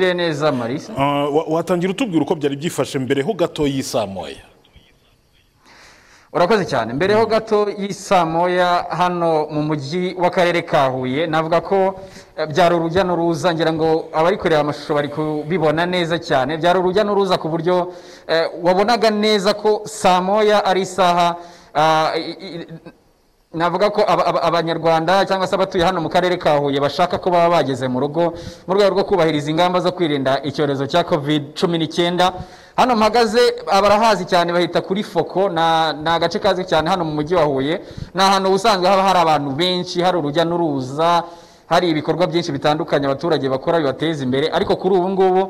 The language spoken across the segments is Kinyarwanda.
bireneza marisa Ah, wa- watangira utubwira uko byari byifashe mbere ho gato y'isaa moya urakoze cyane mbere ho gato y'isaa moya hano mu mujyi w'akarere ka huye navuga ko eh, byari urujya n'uruza ngira ngo abari kureba amashusho bari kubibona neza cyane byari urujya n'uruza ku buryo eh, wabonaga neza ko saa moya ari isaha ah, i- i- navuga ko aba- aba- abanyarwanda cyangwa se abatuye hano mu karere ka huye bashaka ko baba bageze mu rugo mu rwego rwo kubahiriza ingamba zo kwirinda icyorezo cya covid cumi n'icyenda hano mpagaze abarahazi cyane bahita kuri foko na- ni agace kazwi cyane hano mu mujyi wa huye ni ahantu ubusanzwe haba hari abantu benshi hari urujya n'uruza hari ibikorwa byinshi bitandukanye abaturage bakora bibateza imbere ariko kuri ubu ngubu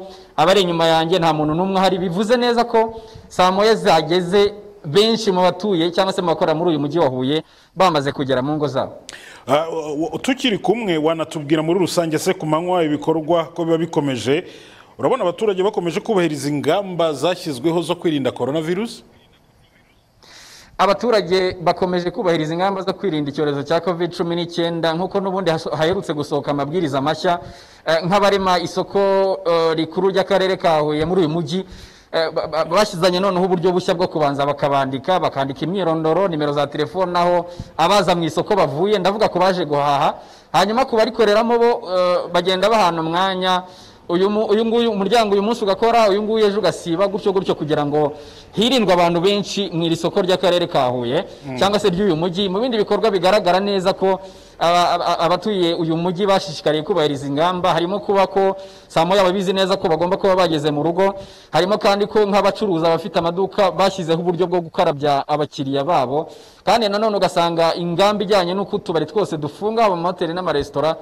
abari inyuma yanjye nta muntu n'umwe hari bivuze neza ko saa moya zageze benshi mu batuye cyangwa se mu bakora muri uyu mujyi wa huye bamaze kugera mu ngo zabo Ah, wa- wa- tukiri kumwe wanatubwira muri rusange se ku manywa ibikorwa ko biba bikomeje urabona abaturage bakomeje kubahiriza ingamba zashyizweho zo kwirinda coronavirus abaturage bakomeje kubahiriza ingamba zo kwirinda icyorezo cya covid cumi n'icyenda nk'uko n'ubundi haso- haherutse gusohoka amabwiriza mashya eh, nk'abarema isoko eh, rikuru ry'akarere ka huye muri uyu mujyi eh, ba- ba- bashyizanye noneho uburyo bushya bwo kubanza bakabandika bakandika imyirondoro nimero za telefone aho abaza mu isoko bavuye ndavuga ku baje guhaha hanyuma ku barikoreramo bo eh, bagenda bahana umwanya uyu mu- uyu nguyu umuryango uyu munsi ugakora uyu nguyu ejo ugasiba gutyo gutyo kugira ngo hirindwe abantu benshi mu iri soko ry'akarere ka huye cyangwa se ry'uyu mujyi mu bindi bikorwa bigaragara neza ko aba- aba- abatuye uyu mujyi bashishikariye kubahiriza ingamba harimo kuba ko saa moya babizi neza ko bagomba kuba bageze mu rugo harimo kandi ko nk'abacuruza abafite amaduka bashyizeho uburyo bwo gukarabya abakiriya babo kandi nanone ugasanga ingamba ijyanye n'uko utubari twose dufunga haba mu mahoteli n'amaresitora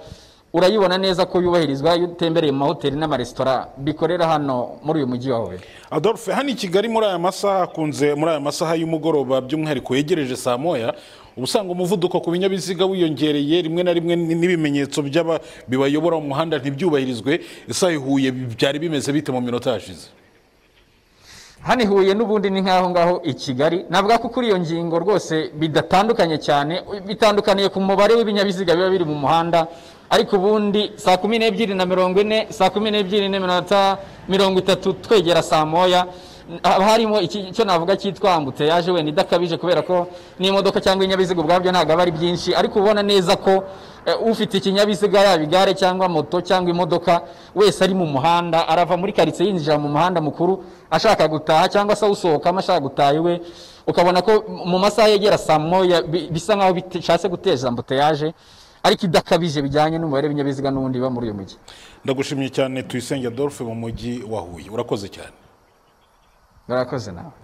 urayibona neza ko yubahirizwa iyo utembereye mu mahoteli n'amaresitora bikorera hano muri uyu mujyi wa Huye adolphe hano i kigali muri aya masaha hakunze muri aya masaha y'umugoroba by'umwihariko yegereje saa moya uba usanga umuvuduko ku binyabiziga wiyongereye rimwe na rimwe n- n'ibimenyetso by'aba bibayobora mu muhanda ntibyubahirizwe isaha ihuye byari bimeze bite mu minota yashize hano i Huye n'ubundi ni nk'aho ngaho i Kigali navuga ko kuri iyo ngingo rwose bidatandukanye cyane bitandukaniye ku mubare w'ibinyabiziga biba biri mu muhanda ariko ubundi saa kumi n'ebyiri na mirongo ine saa kumi n'ebyiri n'iminota mirongo itatu twegera saa moya haba harimo iki- icyo navuga cyitwa ambutiyaje wenda idakabije kubera ko n'imodoka cyangwa ibinyabiziga ubwabyo ntabwo aba ari byinshi ariko ubona neza ko eh, ufite ikinyabiziga yaba igare cyangwa moto cyangwa imodoka wese ari mu muhanda arava muri karitsiye yinjira mu muhanda mukuru ashaka gutaha cyangwa se awusohokamo ashaka gutaha iwe ukabona ko mu masaha yegera saa moya bi- bisa nk'aho bishatse guteza ambutiyaje ariko idakabije bijyanye n'umubare w'ibinyabiziga n'ubundi biba muri uyu mujyi ndagushimye cyane tuyisenge adolphe mu mujyi wa huye urakoze cyane barakoze nawe